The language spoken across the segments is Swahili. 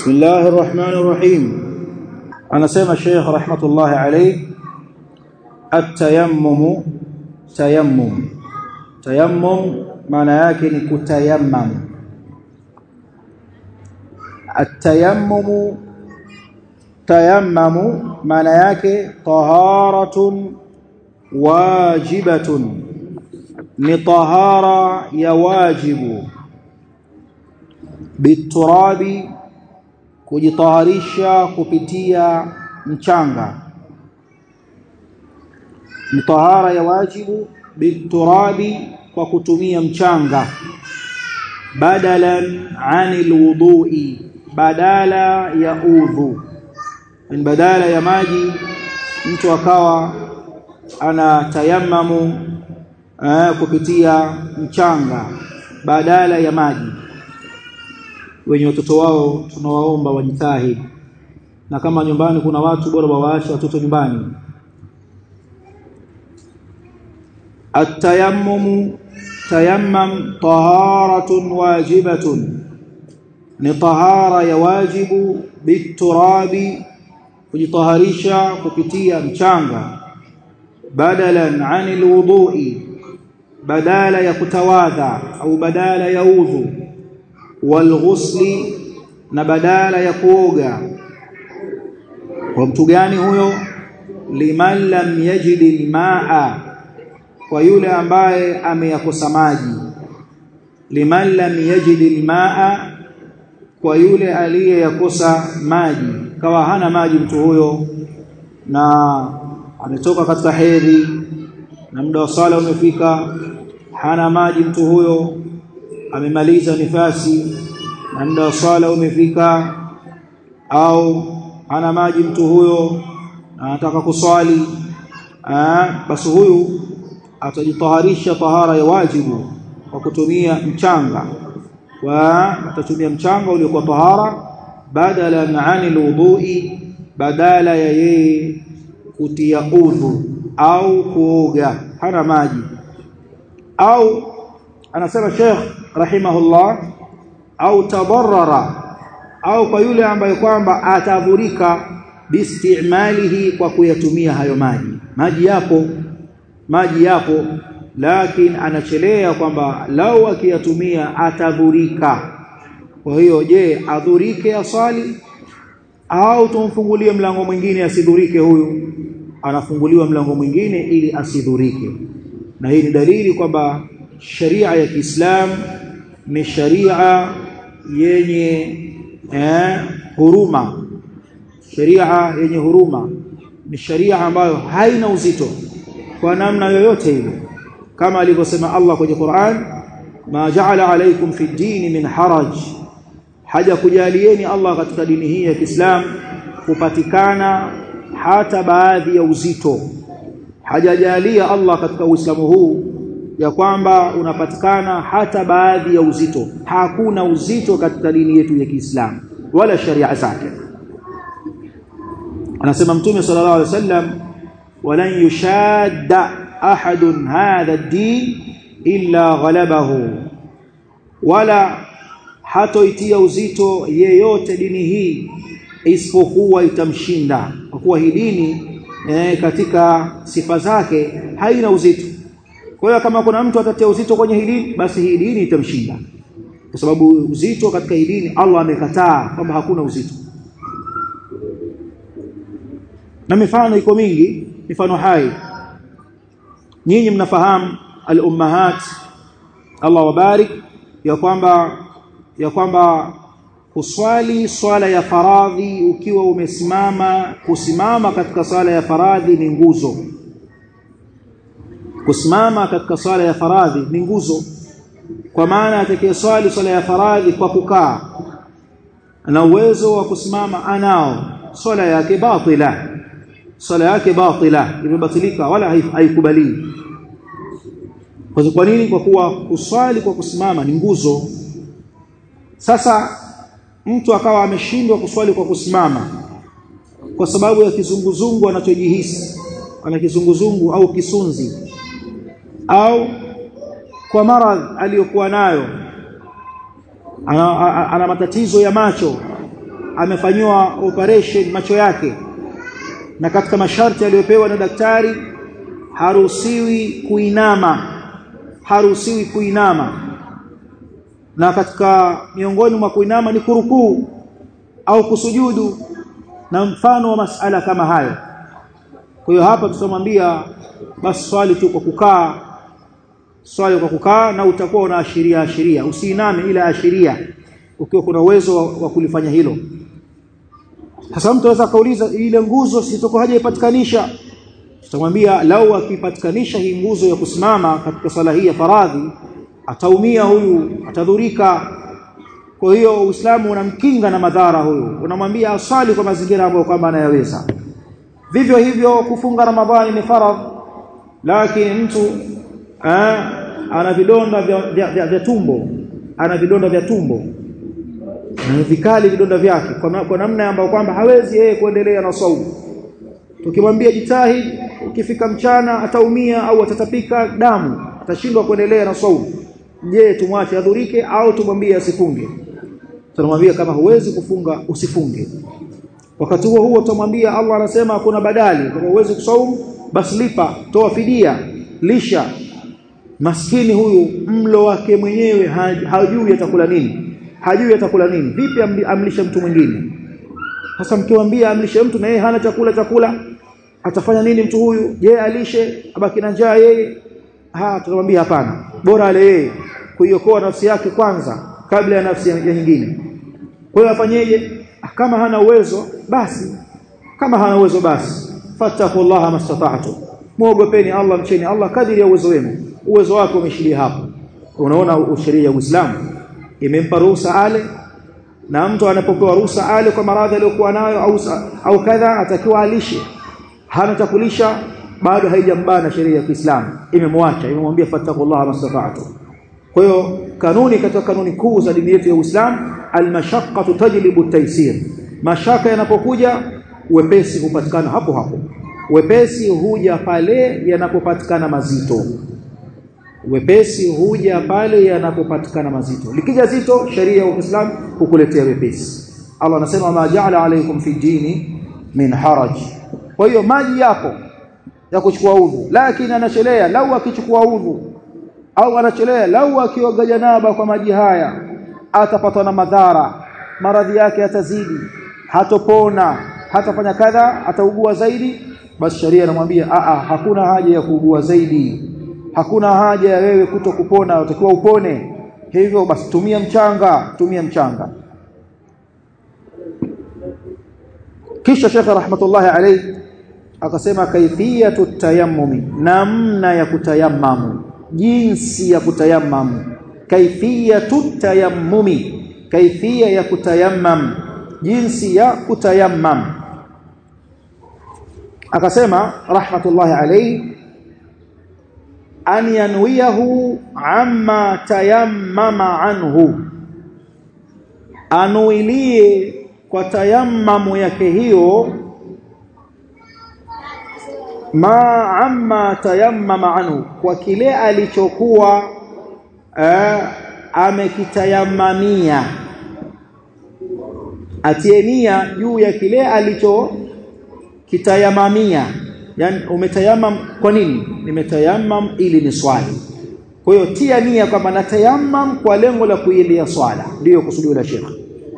بسم الله الرحمن الرحيم أنا سيما الشيخ رحمة الله عليه التيمم تيمم تيمم معنى yake ni kutayammam التيمم تيمم معنى yake طهارة واجبة ni tahara ya wajibu biturabi kujitaharisha kupitia mchanga ni tahara ya wajibu biturabi kwa kutumia mchanga badalan anil wudui badala ya udhu ni badala ya maji mtu akawa ana tayammamu eh, kupitia mchanga badala ya maji wenye watoto wao tunawaomba wajitahidi na kama nyumbani kuna watu bora wawaache watoto nyumbani التيمم تيمم طهارة واجبة ni tahara ya wajibu biturabi kujitaharisha kupitia mchanga badalan anil wudui badala ya kutawadha au badala ya udhu walghusli na badala ya kuoga kwa mtu gani huyo liman lam yajid almaa kwa yule ambaye ameyakosa maji liman lam yajid almaa kwa yule aliyeyakosa maji kawa hana maji mtu huyo na ametoka katika hedhi na muda wa sala umefika hana maji mtu huyo amemaliza nifasi na muda wa sala umefika au hana maji mtu huyo na anataka kuswali basi huyu atajitaharisha tahara ya wajibu kwa kutumia mchanga wa atatumia mchanga uliokuwa tahara badala na anil wudui badala ya yeye kutia udhu au kuoga hana maji au anasema Sheikh rahimahullah au tabarrara au kwa yule ambaye kwamba atadhurika biistimalihi kwa kuyatumia hayo maji maji yapo maji yapo lakini anachelea kwamba lau akiyatumia atadhurika kwa hiyo je adhurike aswali au tumfungulie mlango mwingine asidhurike huyu anafunguliwa mlango mwingine ili asidhurike na hii ni dalili kwamba sharia ya Kiislamu ni sharia yenye eh, huruma sharia yenye huruma ni sharia ambayo haina uzito kwa namna yoyote ile kama alivyosema Allah kwenye Qur'an ma ja'ala alaykum fi dini min haraj haja kujalieni Allah katika dini hii ya Kiislamu kupatikana hata baadhi ya uzito hajajalia Allah katika Uislamu huu ya kwamba unapatikana hata baadhi ya uzito hakuna uzito katika dini yetu ya Kiislamu wala sharia zake anasema mtume sallallahu alaihi wasallam walan yushadda ahadun hadha ad-din illa ghalabahu wala hatoitia uzito yeyote dini hii isipokuwa itamshinda kwa kuwa hii dini eh, katika sifa zake haina uzito kwa hiyo kama kuna mtu atatia uzito kwenye hii dini basi hii dini itamshinda kwa sababu uzito katika hii dini Allah amekataa kwamba hakuna uzito na mifano iko mingi mifano hai nyinyi mnafahamu al-ummahat Allah wabarik ya kwamba ya kwamba kuswali swala ya faradhi ukiwa umesimama kusimama katika swala ya faradhi ni nguzo kusimama katika swala ya faradhi ni nguzo kwa maana atakayeswali swala ya faradhi kwa kukaa ana uwezo wa kusimama anao swala yake batila swala yake batila imebatilika wala haikubaliwi kwa nini kwa kuwa kuswali kwa kusimama ni nguzo sasa mtu akawa ameshindwa kuswali kwa kusimama kwa sababu ya kizunguzungu anachojihisi ana kizunguzungu au kisunzi au kwa maradhi aliyokuwa nayo ana, ana, ana matatizo ya macho amefanyiwa operation macho yake na katika masharti aliyopewa na daktari haruhusiwi kuinama haruhusiwi kuinama na katika miongoni mwa kuinama ni kurukuu au kusujudu na mfano wa masala kama hayo kwa hiyo hapa tutamwambia basi swali tu kwa kukaa swali kwa kukaa na utakuwa unaashiria ashiria usiiname ila ashiria ukiwa kuna uwezo wa, wa kulifanya hilo sasa mtu anaweza kauliza ile nguzo sitoko haja ipatikanisha tutamwambia lau akipatikanisha hii nguzo ya kusimama katika swala hii ya faradhi ataumia huyu atadhurika kwa hiyo Uislamu unamkinga na madhara huyu unamwambia asali kwa mazingira ambayo kwamba anayaweza vivyo hivyo kufunga ramadhani ni faradhi lakini mtu eh, ana vidonda vya, vya, vya, vya tumbo ana vidonda vya tumbo na vikali vidonda vyake kwa, kwa namna ambayo kwamba hawezi yeye kuendelea na saumu tukimwambia jitahidi ukifika mchana ataumia au atatapika damu atashindwa kuendelea na saumu je tumwache adhurike au tumwambie asifunge tunamwambia kama huwezi kufunga usifunge wakati huo huo tutamwambia Allah anasema kuna badali kama huwezi kusaumu basi lipa toa fidia lisha maskini huyu mlo wake mwenyewe hajui atakula nini hajui atakula nini vipi amlishe mtu mwingine sasa mkiwaambia amlishe mtu na yeye hana chakula chakula atafanya nini mtu huyu je alishe abaki na njaa yeye ha tutamwambia hapana bora ale yeye kuiokoa nafsi yake kwanza kabla ya nafsi ya nyingine kwa hiyo afanyeje kama hana uwezo basi kama hana uwezo basi fattaqullaha mastata'tu muogopeni Allah mcheni Allah kadiri ya uwezo wenu uwezo wako umeshilia hapo unaona sheria ya Uislamu imempa ruhusa ale na mtu anapopewa ruhusa ale kwa maradhi aliyokuwa nayo au au kadha atakiwa alishe hana chakulisha bado haijambana sheria ya Kiislamu imemwacha imemwambia fattaqullaha mastata'tu kwa hiyo kanuni katika kanuni kuu za dini yetu ya Uislamu almashaqqatu tajlibu at-taysir mashaka yanapokuja wepesi hupatikana hapo hapo wepesi huja pale yanapopatikana mazito wepesi huja pale yanapopatikana mazito likija zito sheria ya Uislamu hukuletea wepesi Allah anasema ma ja'ala alaykum fi dini min haraj kwa hiyo maji yako ya kuchukua udhu lakini anachelea lau akichukua udhu au anachelea lau akioga janaba kwa maji haya atapatwa na madhara maradhi yake yatazidi hatopona hatafanya kadha ataugua zaidi basi sharia inamwambia a a hakuna haja ya kuugua zaidi hakuna haja ya wewe kuto kupona utakiwa upone hivyo basi tumia mchanga tumia mchanga kisha Sheikh rahmatullahi alayhi akasema kaifiyatu tayammumi namna ya kutayammamu jinsi ya kutayammamu kaifiyatu tayammumi kaifia ya kutayammam jinsi ya kutayammam akasema rahmatullahi alayhi an yanwiyahu amma tayammama anhu anuilie kwa tayammamu yake hiyo ma amma tayammama anhu kwa kile alichokuwa eh, amekitayamamia atie nia juu ya kile alicho kitayamamia yani umetayamam kwa nini nimetayamam ili ni swali kwa hiyo tia nia kwamba natayamam kwa lengo la kuiendea swala ndiyo kusudio la Sheikh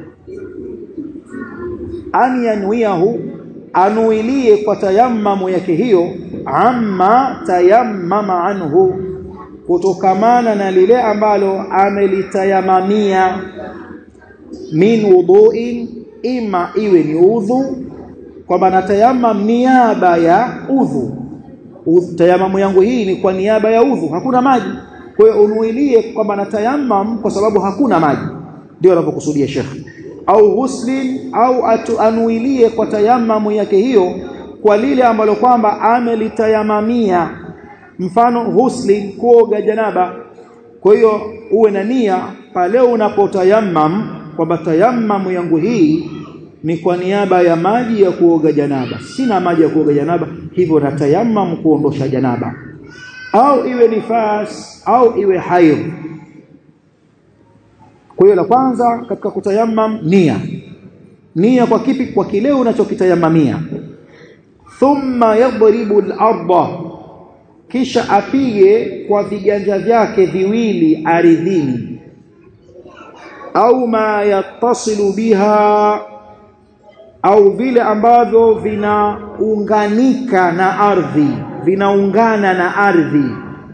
an yanwiyahu anuilie kwa tayammamu yake hiyo amma tayammama anhu kutokamana na lile ambalo amelitayamamia min wudu'in ima iwe ni udhu kwamba natayamam niaba ya udhu tayamamu yangu hii ni kwa niaba ya udhu hakuna maji kwa hiyo unuilie kwamba natayamam kwa sababu hakuna maji ndio anapokusudia shekhi au ghuslin au atu anuilie kwa tayamamu yake hiyo kwa lile ambalo kwamba amelitayamamia mfano ghuslin kuoga janaba kwa hiyo uwe na nia pale unapotayamam kwamba tayamamu yangu hii ni kwa niaba ya maji ya kuoga janaba sina maji ya kuoga janaba hivyo natayamam kuondosha janaba au iwe nifas au iwe haidh kwa hiyo la kwanza katika kutayamam nia nia kwa kipi kwa kile unachokitayamamia thumma yadribu al-ardha kisha apige kwa viganja vyake viwili ardhini au ma yattasilu biha au vile ambavyo vinaunganika na ardhi vinaungana na ardhi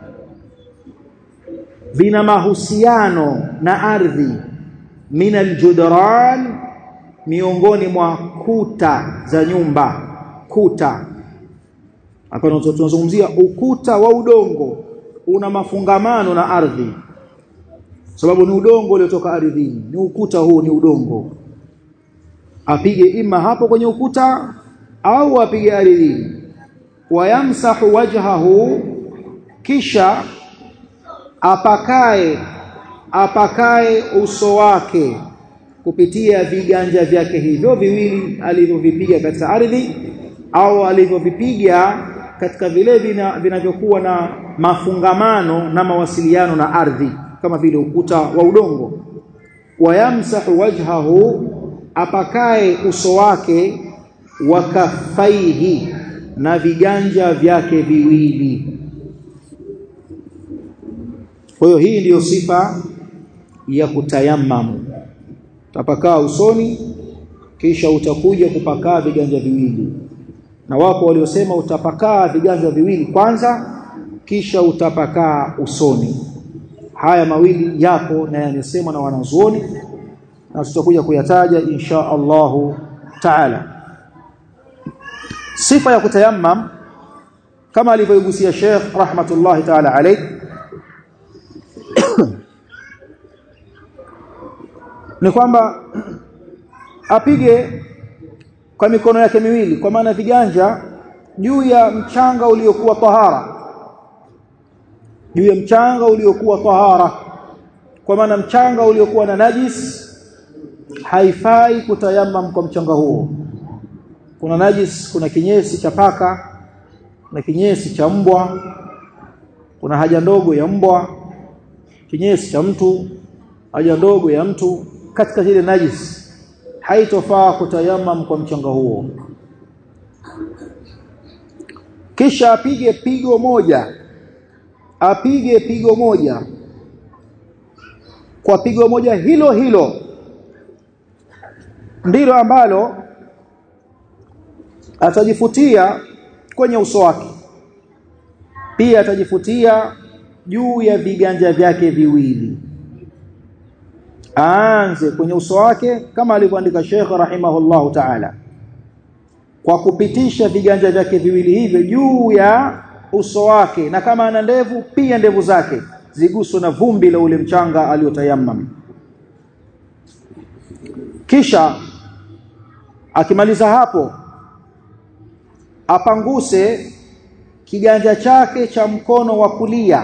vina mahusiano na ardhi min aljudran miongoni mwa kuta za nyumba kuta hapa tunazungumzia ukuta wa udongo una mafungamano na ardhi sababu ni udongo uliotoka ardhini ni ukuta huu ni udongo apige ima hapo kwenye ukuta au apige ardhini wayamsahu wajhahu kisha apakae apakae uso wake kupitia viganja vyake hivyo viwili alivyovipiga katika ardhi au alivyovipiga katika vile vinavyokuwa na mafungamano na mawasiliano na ardhi kama vile ukuta wa udongo wayamsahu wajhahu apakae uso wake wakafaihi na viganja vyake viwili kwa hiyo hii ndiyo sifa ya kutayammamu utapakaa usoni kisha utakuja kupakaa viganja viwili na wapo waliosema utapakaa viganja viwili kwanza kisha utapakaa usoni haya mawili yapo na yamesemwa na wanazuoni na tutakuja kuyataja insha Allahu taala sifa ya kutayammam kama alivyoigusia Sheikh rahmatullahi taala alayhi ni kwamba apige kwa mikono yake miwili kwa maana viganja juu ya mchanga uliokuwa tahara juu ya mchanga uliokuwa tahara kwa maana mchanga uliokuwa na najis haifai kutayammam kwa mchanga huo kuna najis kuna kinyesi cha paka kuna kinyesi cha mbwa kuna haja ndogo ya mbwa kinyesi cha mtu haja ndogo ya mtu katika zile najis haitofaa kutayammam kwa mchanga huo kisha apige pigo moja apige pigo moja kwa pigo moja hilo hilo ndilo ambalo atajifutia kwenye uso wake pia atajifutia juu ya viganja vyake viwili aanze kwenye uso wake kama alivyoandika Sheikh rahimahullahu ta'ala kwa kupitisha viganja vyake viwili hivyo juu ya uso wake na kama ana ndevu pia ndevu zake ziguswe na vumbi la ule mchanga aliotayammam kisha akimaliza hapo apanguse kiganja chake cha mkono wa kulia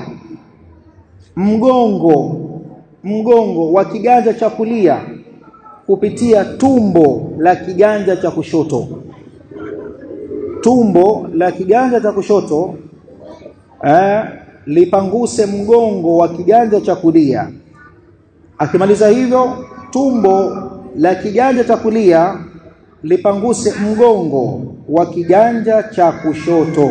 mgongo mgongo wa kiganja cha kulia kupitia tumbo la kiganja cha kushoto tumbo la kiganja cha kushoto eh, lipanguse mgongo wa kiganja cha kulia akimaliza hivyo tumbo la kiganja cha kulia lipanguse mgongo wa kiganja cha kushoto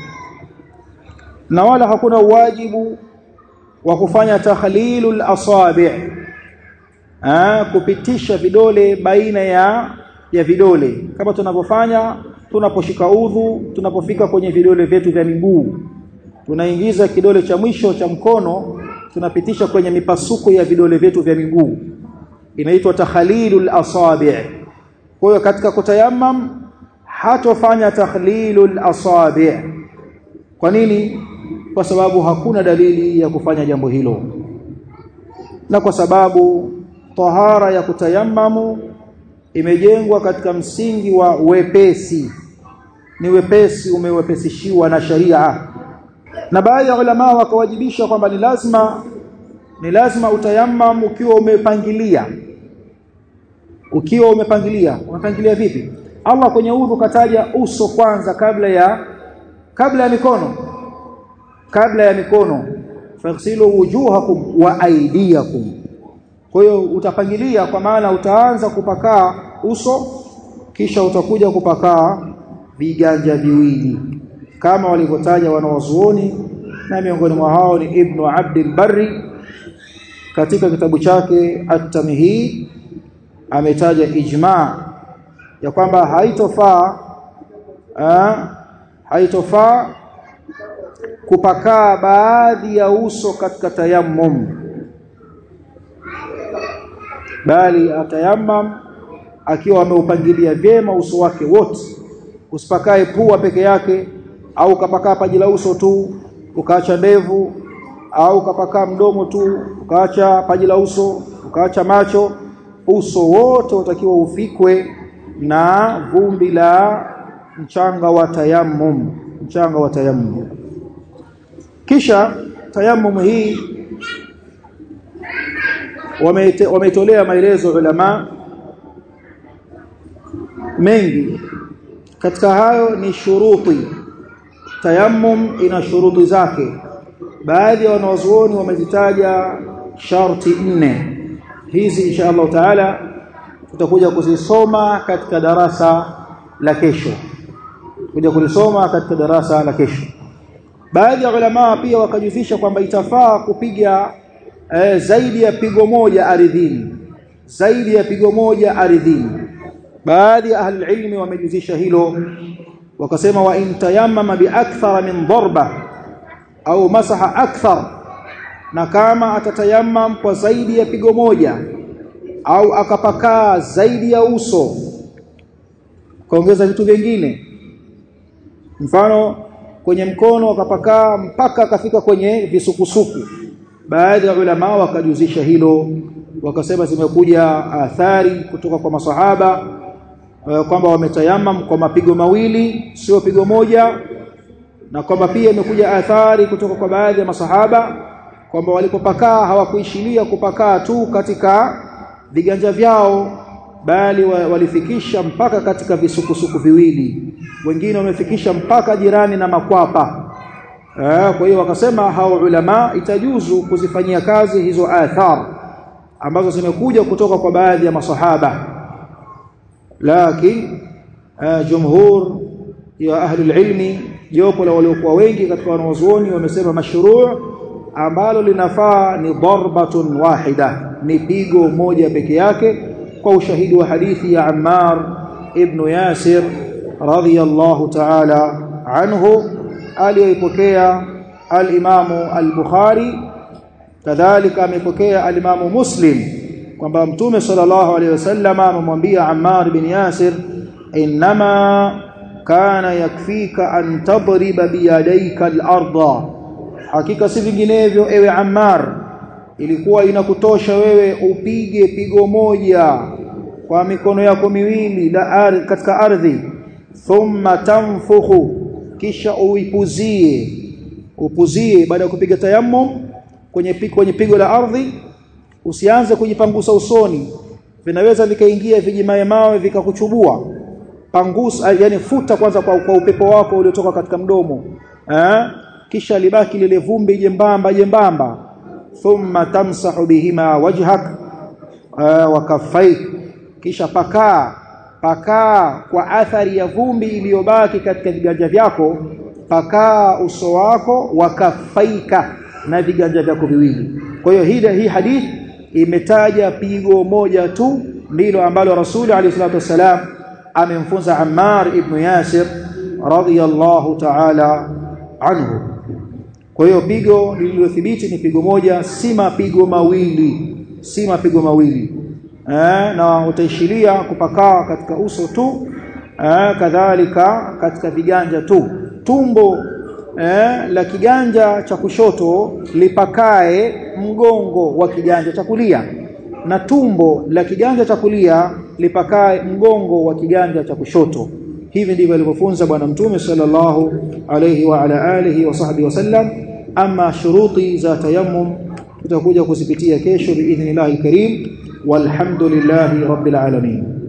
na wala hakuna wajibu wa kufanya takhlilul asabi ah kupitisha vidole baina ya ya vidole kama tunavyofanya tunaposhika udhu tunapofika kwenye vidole vyetu vya miguu tunaingiza kidole cha mwisho cha mkono tunapitisha kwenye mipasuko ya vidole vyetu vya miguu inaitwa takhlilul asabi kwa hiyo katika kutayammam hatofanya takhlilul asabi kwa nini kwa sababu hakuna dalili ya kufanya jambo hilo na kwa sababu tahara ya kutayammamu imejengwa katika msingi wa wepesi ni wepesi umewepesishiwa na sharia na baadhi ya ulama wakawajibisha kwamba ni lazima ni lazima utayammam ukiwa umepangilia ukiwa umepangilia umepangilia vipi Allah kwenye udhu kataja uso kwanza kabla ya kabla ya mikono kabla ya mikono faghsilu wujuhakum wa aydiyakum kwa hiyo utapangilia kwa maana utaanza kupakaa uso kisha utakuja kupakaa viganja viwili kama walivyotaja wanawazuoni na miongoni mwa hao ni Ibn Abdul Barri katika kitabu chake At-Tamhid ametaja ijma ya kwamba haitofaa haitofaa kupakaa baadhi ya uso katika tayammum bali atayammam akiwa ameupangilia vyema uso wake wote usipakae pua peke yake au ukapakaa paji la uso tu ukaacha ndevu au ukapakaa mdomo tu ukaacha paji la uso ukaacha macho uso wote utakiwa ufikwe na vumbi la mchanga wa tayammum mchanga wa tayammum kisha tayammum hii wameitolea maelezo ulama mengi katika hayo ni shuruti tayammum ina shuruti zake baadhi ya wanawazuoni wamezitaja sharti nne hizi insha Allah taala tutakuja kuzisoma katika darasa la kesho kuja kulisoma katika darasa la kesho baadhi ya ulama pia wakajuzisha kwamba itafaa kupiga eh, zaidi ya pigo moja ardhini zaidi ya pigo moja ardhini baadhi ya ahli ilmi wamejuzisha hilo wakasema wa intayammama bi akthara min darba au masaha akthar na kama atatayammam kwa zaidi ya pigo moja au akapakaa zaidi ya uso kaongeza vitu vingine mfano kwenye mkono akapakaa mpaka akafika kwenye visukusuku baadhi ya ulama wakajuzisha hilo wakasema zimekuja athari kutoka kwa masahaba kwamba wametayamam kwa mapigo mawili sio pigo moja na kwamba pia imekuja athari kutoka kwa baadhi ya masahaba kwamba walipopakaa hawakuishilia kupakaa tu katika viganja vyao bali walifikisha mpaka katika visukusuku viwili wengine wamefikisha mpaka jirani na makwapa eh, kwa hiyo wakasema hao ulama itajuzu kuzifanyia kazi hizo athar ambazo zimekuja kutoka kwa baadhi ya masahaba lakini uh, jumhur ya ahli ilmi jopo la waliokuwa wengi katika wanawazuoni wamesema mashruu ambalo linafaa ni darbatun wahida ni pigo moja peke yake kwa ushahidi wa hadithi ya Ammar ibn Yasir radhiyallahu ta'ala anhu aliyoipokea al-Imamu al-Bukhari kadhalika amepokea al-Imamu Muslim kwamba Mtume sallallahu alayhi wasallam amemwambia Ammar bin Yasir inma kana yakfika an tadriba biyadayka al-ardha hakika si vinginevyo ewe Ammar ilikuwa inakutosha wewe upige pigo moja kwa mikono yako miwili la ardhi katika ardhi thumma tanfukhu kisha uipuzie upuzie baada ya kupiga tayammum kwenye pigo, kwenye pigo la ardhi usianze kujipangusa usoni vinaweza vikaingia vijimaye mawe vikakuchubua pangusa yani futa kwanza kwa, kwa upepo wako uliotoka katika mdomo eh? kisha libaki lile vumbi jembamba jembamba thumma tamsahu bihima wajhak uh, wa kaffaik kisha pakaa pakaa kwa athari ya vumbi iliyobaki katika viganja vyako pakaa uso wako wakafaika na viganja vyako viwili kwa hiyo hii hii hadith imetaja pigo moja tu ndilo ambalo rasuli alayhi salatu wasalam amemfunza Ammar ibn Yasir radiyallahu ta'ala anhu kwa hiyo pigo lililothibiti ni pigo moja si mapigo mawili si mapigo mawili eh, na utaishilia kupakaa katika uso tu eh, kadhalika katika viganja tu tumbo eh, la kiganja cha kushoto lipakae mgongo wa kiganja cha kulia na tumbo la kiganja cha kulia lipakae mgongo wa kiganja cha kushoto hivi ndivyo alivyofunza bwana mtume sallallahu alayhi wa ala alihi wa sahbihi wasallam ama shuruti za tayammum tutakuja kuzipitia kesho biidhnillahil karim walhamdulillahi rabbil alamin